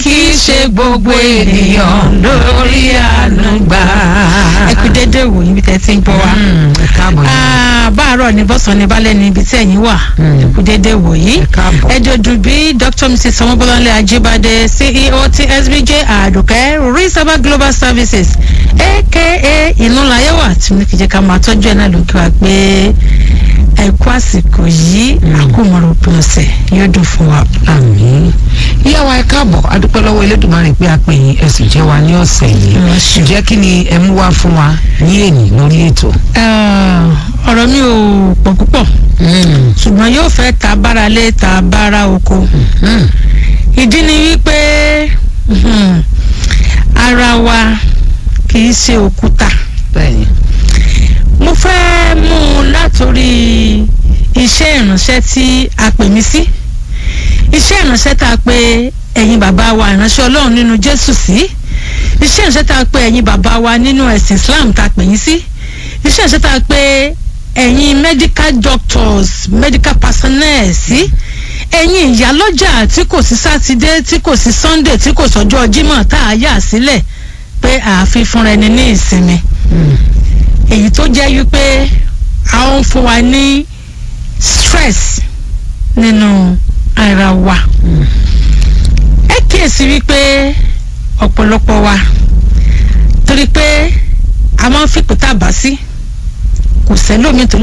kì í ṣe gbogbo ènìyàn lórí àánú gbà. ẹ kú dédé wò níbi tẹ́ ti ń gbọ́ wa. ẹ káàbọ̀ Ah, báàárọ̀ ní bọ́sàn ní balẹ̀ ní ibi tí ẹ̀yin wà ẹ kú dédé wò yìí. ẹ káàbọ̀. ẹ jọ̀dún bí dr mrs ọmọbọ́láńlé ajíbádé ceo ti sbj àdùkẹ́ reservoir global services aka ìnúlayẹ̀wà tí mo ní kí jẹ́ ká máa tọ́jú ẹ̀ náà lókè wá pé ẹ kú àsìkò yìí àkómọ̀rọ̀ òpin ọ̀sẹ̀ yóò dùn fún wa. àmín ìyá wa ẹ káàbọ̀ adúpẹ́ lọ́wọ́ elédùnmarè pé a pè yín ẹ sì jẹ́ wa ní ọ̀sẹ̀ yìí Ẹ ṣé. ǹjẹ́ kí ni ẹ mú wá fún wa ní èní lórí ètò. Ah, ọ̀rọ̀ mi ò pọ̀ púpọ̀ ṣùgbọ́n yóò fẹ́ ta bára lé ta bára oko Mm. ìdí ni wípé mhm, ara wa kì í ṣe òkúta bẹ́ẹ̀ni mo fẹ́ mú un látòrí iṣẹ́ ìránṣẹ́ tí a pè mí sí iṣẹ́ ìránṣẹ́ tá a pè ẹ̀yin bàbá wa ìránṣẹ́ ọlọ́run nínú jésù sí iṣẹ́ ìránṣẹ́ tá a pè ẹ̀yin bàbá wa nínú ẹ̀sìn islam tá a pè yín sí iṣẹ́ ìránṣẹ́ tá a pè ẹ̀yin medical doctors medical personnel sí ẹ̀yin ìyálọ́jà tí kò sí sátidé tí kò sí sunday tí kò sọ́jọ́ jímọ̀ tá a yà sílẹ̀ pé ààfin fúnra ẹni ní ìsinmi èyí tó jẹ́ wípé a ń fún wa ní stress nínú ara wa ẹ kíyèsí wípé ọ̀pọ̀lọpọ̀ wa torí pé a máa ń fipò tá a bá sí kò sẹ́lómi tó